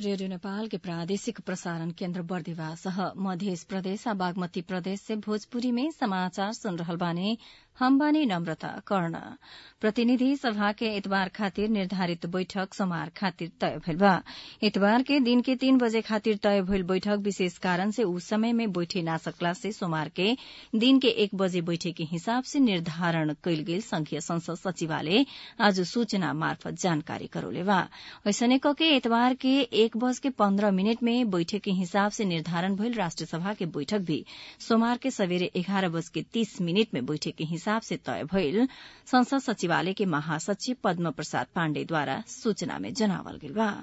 radio Nepal के प्रादेशिक प्रसारण केन्द्र बर्दिवा सह मध्य प्रदेश आ बागमती प्रदेश से भोजपुरी में समाचार सुन रहल बानी हम बानी नम्रता कर्ण प्रतिनिधि सभा के इतबार खातिर निर्धारित बैठक सोमवार खातिर तय भइल बा इतबार के दिन के तीन बजे खातिर तय भइल बैठक विशेष कारण से उ समय में बैठे ना सकला से सोमवार के दिन के एक बजे बैठे के हिसाब से निर्धारण कयल गेल संघीय संसद सचिवालय आज सूचना मार्फत जानकारी करौले बा ऐसने कके इतबार के एक बज के पन्ध्र मिनट में बैठक के हिसाब से निर्धारण भइल राष्ट्र सभा के बैठक भी सोमवार के सवेरे एघार बज के तीस मिनट में बैठक के हिसाब से तय भइल संसद सचिवालय के महासचिव पद्म प्रसाद पाण्डेद्वारा सूचना में जनावल गेल बा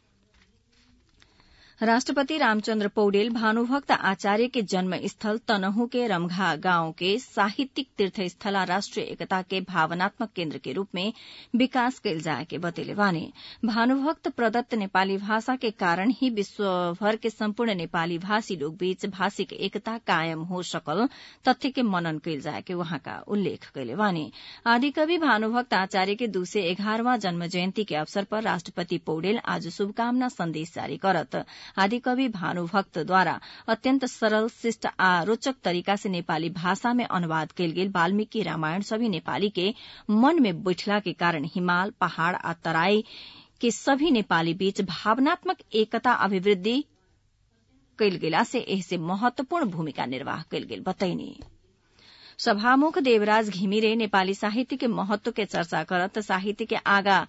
राष्ट्रपति रामचन्द्र पौडेल भानुभक्त आचार्य के जन्मस्थल तनहु के रमघा गांव के साहित्यिक तीर्थस्थला राष्ट्रिय एकता के भावनात्मक केन्द्र के रूप में विकास कैल जाए के बतेले बाने भानुभक्त प्रदत्त नेपाली भाषा के कारण ही विश्वभर के सम्पूर्ण नेपाली भाषी लोग बीच भाषिक एकता कायम हो सकल तथ्य के मनन कैल जाए के वहाँका उल्लेख कैले बाने आदिकवि भानुभक्त आचार्य के दू सय एघारवां जन्म जयन्ती के अवसर पर राष्ट्रपति पौडेल आज शुभकामना सन्देश जारी करत आदिकवि भानुभक्तद्वारा अत्यन्त सरल शिष्ट आ रोचक तरीका से नेपाली भाषा में अनुवाद कैल गेल वाल्मीकि रामायण सभी नेपाली के मन में बैठला के कारण हिमाल पहाड़ आ तराई के सभी नेपाली बीच भावनात्मक एकता अभिवृद्धि कैल गेला से एहसे महत्वपूर्ण भूमिका निर्वाह कैल गेल बतैनी सभामुख देवराज घिमिरे नेपाली साहित्य के महत्व के चर्चा करत साहित्य के आगा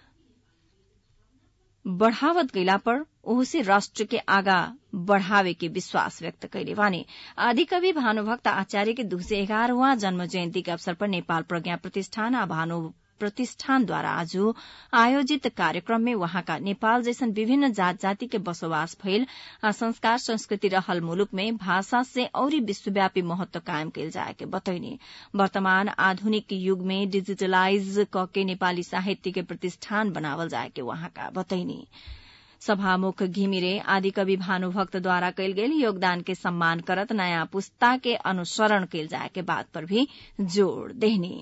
बढ़ावत गइला पर ओहसे राष्ट्र के आगा बढ़ावे के विश्वास व्यक्त कैले वाने आदिकवि भानुभक्त आचार्य के दू सय एघारवां जन्म जयन्ती के अवसर पर नेपाल प्रज्ञा प्रतिष्ठान आ भानु प्रतिष्ठानद्वारा आज आयोजित कार्यक्रम में वहाँका नेपाल जैसन विभिन्न जात जाति के बसोबास भइल आ संस्कार संस्कृति रहल मुलुक में भाषा से औरी विश्वव्यापी महत्व कायम कैल जाए के बतैनी वर्तमान आधुनिक युग में डिजिटलाइज कके नेपाली साहित्य के प्रतिष्ठान बनावल जाए के वहाँका बतैनी सभामुख घिमिरे आदिकवि भानुभक्तद्वारा कैल गेल योगदान के सम्मान करत नयाँ पुस्ता के अनुसरण कैल जाए के बात पर भी जोड़ देहनी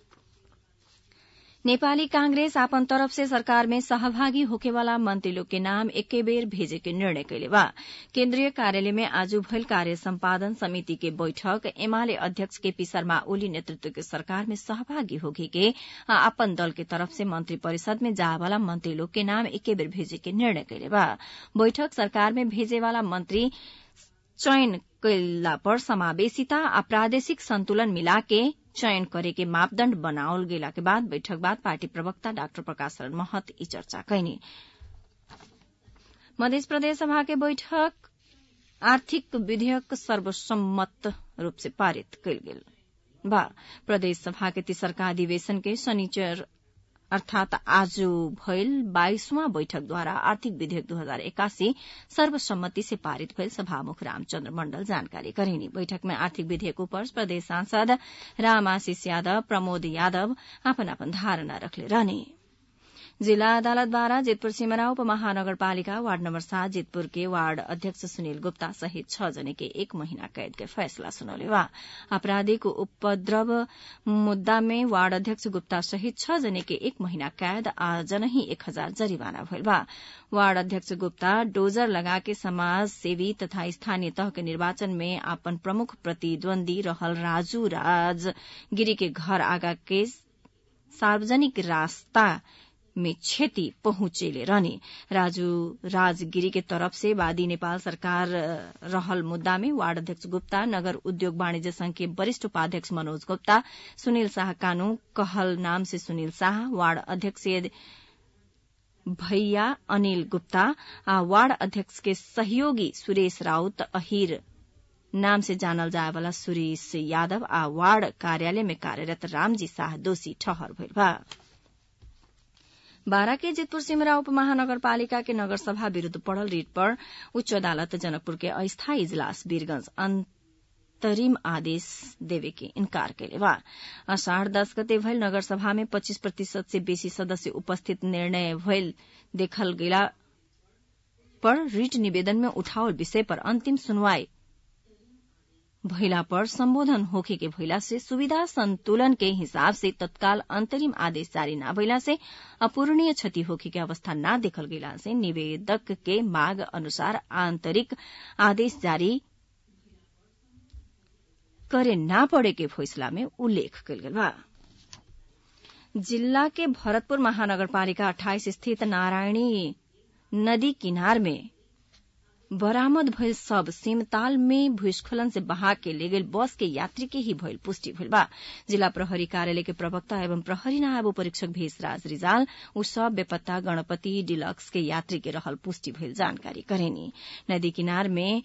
नेपाली कांग्रेस आपन तरफ से सरकार में सहभागी होकेवाला मंत्री लोग के नाम एके बेर भेजे के निर्णय कैले बा केन्द्रीय कार्यालय में आज भइल कार्य सम्पादन समिति के बैठक एमाले अध्यक्ष केपी शर्मा ओली नेतृत्व के सरकार में सहभागी होगी के आपन दल के तरफ से मंत्री परिषद में जावाला मंत्री लोग के नाम एके बेर भेजे के निर्णय कैले बा बैठक सरकार में भेजेवाला मंत्री चयन कैला पर समावेशिता आ प्रादेशिक संतुलन मिलाके चयन करे के मापदण्ड बनावल गेला के बाद बैठक बाद पार्टी प्रवक्ता डाक्टर प्रकाश शरण महत ई चर्चा कैनी मध्य प्रदेश सभा के बैठक आर्थिक विधेयक सर्वसम्मत रूप से पारित कैल गेल बा प्रदेश सभा के तीसरका अधिवेशन के शनिचर अर्थात आज भइल बाइसवां बैठकद्वारा आर्थिक विधेयक दू हजार एकासी सर्वसम्मति से पारित भइल सभामुख रामचन्द्र मण्डल जानकारी करेनी बैठक में आर्थिक विधेयक पर प्रदेश सांसद रामाशिष यादव प्रमोद यादव आपन आपन धारणा रखले रहने जिला अदालतद्वारा जितपुर सिमरा उपमहानगरपालिका वार्ड नम्बर सात जितपुर के वार्ड अध्यक्ष सुनील गुप्ता सहित छ जने के एक महीना कैद के फैसला सुनौले बा आपराधिक उपद्रव मुद्दा में वार्ड अध्यक्ष गुप्ता सहित छ जने के एक महीना कैद आ जनही एक हजार जरिवाना भइल बा वार्ड अध्यक्ष गुप्ता डोजर लगा के समाज सेवी तथा स्थानीय तह के निर्वाचन में आपन प्रमुख प्रतिद्वन्दी रहल राजू राज गिरी के घर आगा के सार्वजनिक रास्ता में क्षति पहुंचेले रहने राजू राजगिरी के तरफ से वादी नेपाल सरकार रहल मुद्दा में वार्ड अध्यक्ष गुप्ता नगर उद्योग वाणिज्य संघ के वरिष्ठ उपाध्यक्ष मनोज गुप्ता सुनील शाह कानू कहल नाम से सुनील शाह वार्ड अध्यक्ष भैया अनिल गुप्ता आ वार्ड अध्यक्ष के सहयोगी सुरेश राउत अहिर नाम से जानल जाए वाला सुरेश यादव आ वार्ड कार्यालय में कार्यरत रामजी शाह दोषी ठहर भइल बा बारा के जितपुर सिमरा उप महानगरपालिका के नगर सभा विरूद्ध पड़ल रिट पर उच्च अदालत जनकपुर के अस्थायी इजलास वीरगंज अंतरिम आदेश देवे के इनकार कैले बा अषाढ़ दस गते भइल नगर सभा में पच्चीस प्रतिशत से बेसी सदस्य उपस्थित निर्णय भइल देखल गेला पर रिट निवेदन में उठावल विषय पर अंतिम सुनवाई भइला पर सम्बोधन होखे के भइला से सुविधा संतुलन के हिसाब से तत्काल अंतरिम आदेश जारी न भइला से अपूरणीय क्षति होखे के अवस्था न देखल गइला से निवेदक के मांग अनुसार आंतरिक आदेश जारी करे न पड़े के फैसला में उल्लेख कल गेल बा जिल्ला के भरतपुर महानगरपालिका अठाइस स्थित नारायणी नदी किनार में बरामद भइल सब सिमताल में भूस्खलन से बहा के ले गेल बस के यात्री के ही भइल पुष्टि भइल बा जिला प्रहरी कार्यालय के प्रवक्ता एवं प्रहरी नायब परीक्षक भेषराज रिजाल उ सब बेपत्ता गणपति डिलक्स के यात्री के रहल पुष्टि भइल जानकारी करेनी नदी किनार में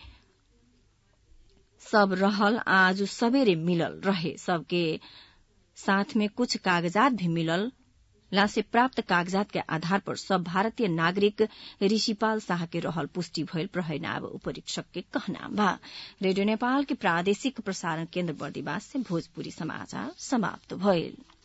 सब रहल आज सबेरे मिलल रहे सबके साथ में कुछ कागजात भी मिलल ला से प्राप्त कागजात के आधार पर सब भारतीय नागरिक ऋषिपाल शाह के रहल पुष्टि भइल प्रहरी नायब उपरीक्षक के कहना बा रेडियो नेपाल के प्रादेशिक प्रसारण केन्द्र बर्दिवास से भोजपुरी समाचार समाप्त भइल